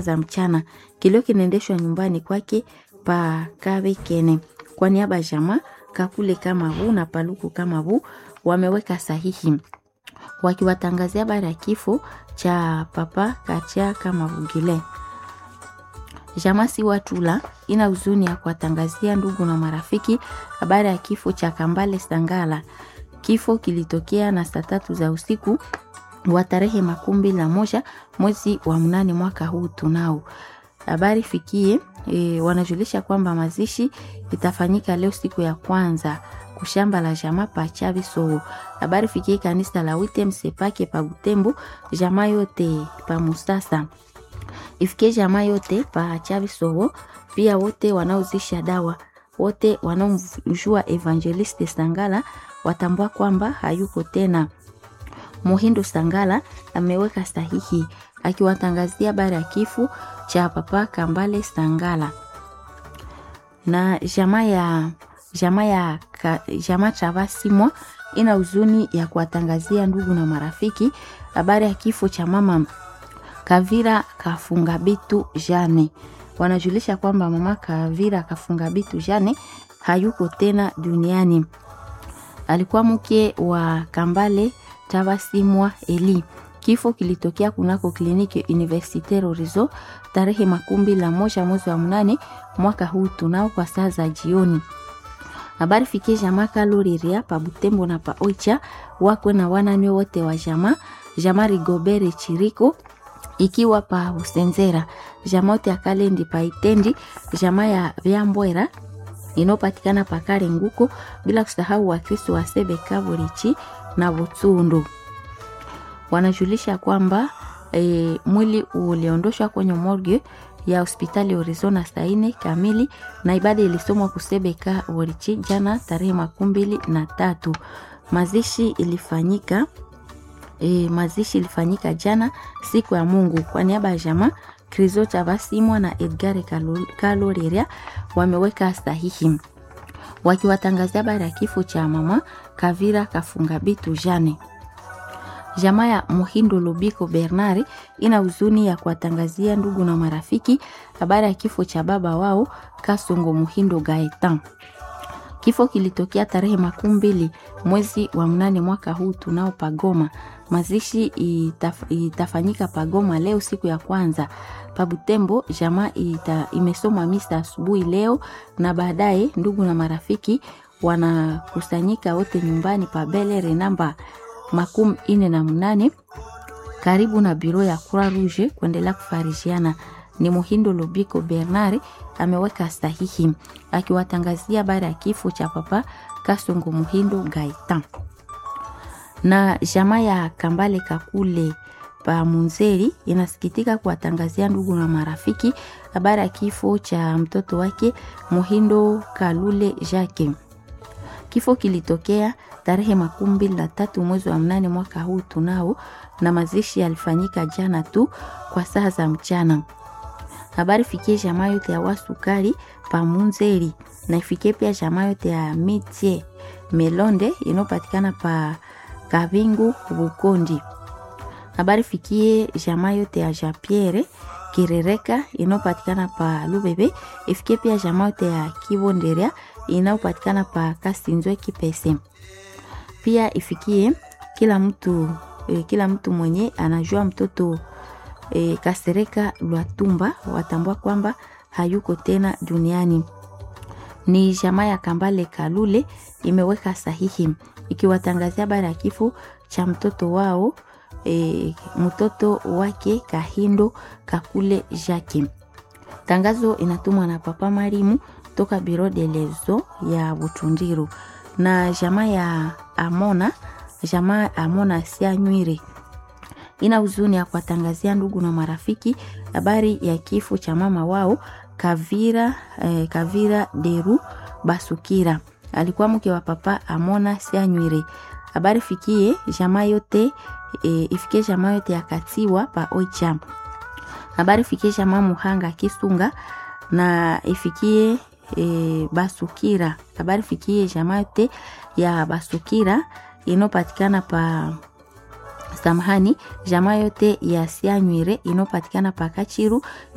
za mchana. Kilio kinaendeshwa nyumbani kwake pa Kabekene. Kwa niaba ya jamaa Kakule kama huu na Paluku kama huu wameweka sahihi wakiwatangazia habari ya kifo cha papa Kacha kama Vugile. Jamaa si watula ina huzuni ya kuwatangazia ndugu na marafiki habari ya kifo cha Kambale Sangala. Kifo kilitokea na saa tatu za usiku wa tarehe makumi na moja mwezi wa mnane mwaka huu tunao. Habari fikie e, wanajulisha kwamba mazishi itafanyika leo siku ya kwanza kushamba la jamaa pa Chavi Soo. Habari fikie kanisa la Witem Sepake pa Butembo, jamaa yote pa Musasa. Ifikie jamaa yote pa Chavi Soo, pia wote wanaozisha dawa, wote wanaomjua Evangeliste Sangala watambua kwamba hayuko tena. Muhindo Sangala ameweka sahihi akiwatangazia habari ya kifo cha papa Kambale Sangala na jamaa ya jamaa ya jamaa Travasimwa ina huzuni ya kuwatangazia ndugu na marafiki habari ya kifo cha mama Kavira Kafunga Bitu Jane. Wanajulisha kwamba mama Kavira Kafunga Bitu Jane hayuko tena duniani. Alikuwa mke wa Kambale Travasimwa Eli. Kifo kilitokea kunako kliniki Universitaire Horizon tarehe makumi la moja mwezi wa mnane mwaka huu tunao kwa saa za jioni. Habari fikie jamaa Kaloriria pa Butembo na pa Oicha wakwe na wanane wote wa jamaa jamaa Rigobere Chiriko ikiwa pa Usenzera jamaa wote ya Kalendi pa Itendi jamaa ya Vyambwera inopatikana pa Kare Nguko bila kusahau Wakristo wa Sebe Kaburichi na Butsundu wanajulisha kwamba e, mwili uliondoshwa kwenye morgue ya hospitali Horizona saa nne kamili na ibada ilisomwa kusebeka Worichi jana tarehe makumi mbili na tatu. Mazishi ilifanyika e, mazishi ilifanyika jana siku ya Mungu. Kwa niaba ya jamaa Krizo Chavasimwa na Edgar Kaloreria wameweka sahihi wakiwatangazia habari ya kifo cha mama Kavira Kafunga Bitu Jane. Jamaa ya Muhindo Lubiko Bernard ina huzuni ya kuwatangazia ndugu na marafiki habari ya kifo cha baba wao Kasongo Muhindo Gaetan. Kifo kilitokea tarehe makumi mbili mwezi wa mnane mwaka huu tunao Pagoma. Mazishi itaf, itafanyika Pagoma leo siku ya kwanza. Pabutembo jamaa ita, imesomwa misa asubuhi leo na baadaye ndugu na marafiki wanakusanyika wote nyumbani pa Belere namba makumi ine na mnane karibu na biro ya Croix Rouge kuendelea kufarishiana. Ni Muhindo Lubiko Bernard ameweka sahihi akiwatangazia habari ya kifo cha papa Kasongo Muhindo Gaitan. Na jamaa ya Kambale Kakule pa Munzeri inasikitika kuwatangazia ndugu na marafiki habari ya kifo cha mtoto wake Muhindo Kalule Jacques. Kifo kilitokea tarehe makumi mbili na tatu mwezi wa mnane mwaka huu tunao, na mazishi yalifanyika jana tu kwa saa za mchana. Habari fikie jamaa yote ya Wasukari pa Munzeri na ifikie pia jamaa yote ya Mitie Melonde inayopatikana pa Kabingu Bukondi. Habari fikie jamaa yote ya Japierre Kirereka inayopatikana pa Lubebe, ifikie pia jamaa yote ya Kibonderia inayopatikana pa Kasinzwe Kipese. Pia ifikie kila mtu eh, kila mtu mwenye anajua mtoto eh, Kasereka Lwatumba watambua kwamba hayuko tena duniani. Ni jamaa ya Kambale Kalule imeweka sahihi ikiwatangazia habari ya kifo cha mtoto wao e, mtoto wake Kahindo Kakule Jacques. Tangazo inatumwa na Papa Marimu toka Biro de Lezo ya Butundiru na jamaa ya Amona, jamaa Amona Sianywire ina huzuni ya kuwatangazia ndugu na marafiki habari ya kifo cha mama wao Kavira, eh, Kavira Deru Basukira alikuwa mke wa Papa Amona Sianywire. Habari fikie jamaa yote e, ifikie jamaa yote ya Katiwa pa Oicha. Habari fikie jamaa Muhanga Kisunga na ifikie e, Basukira. Habari fikie jamaa yote ya Basukira inopatikana pa samahani, jamaa yote ya Sianywire inopatikana pa Kachiru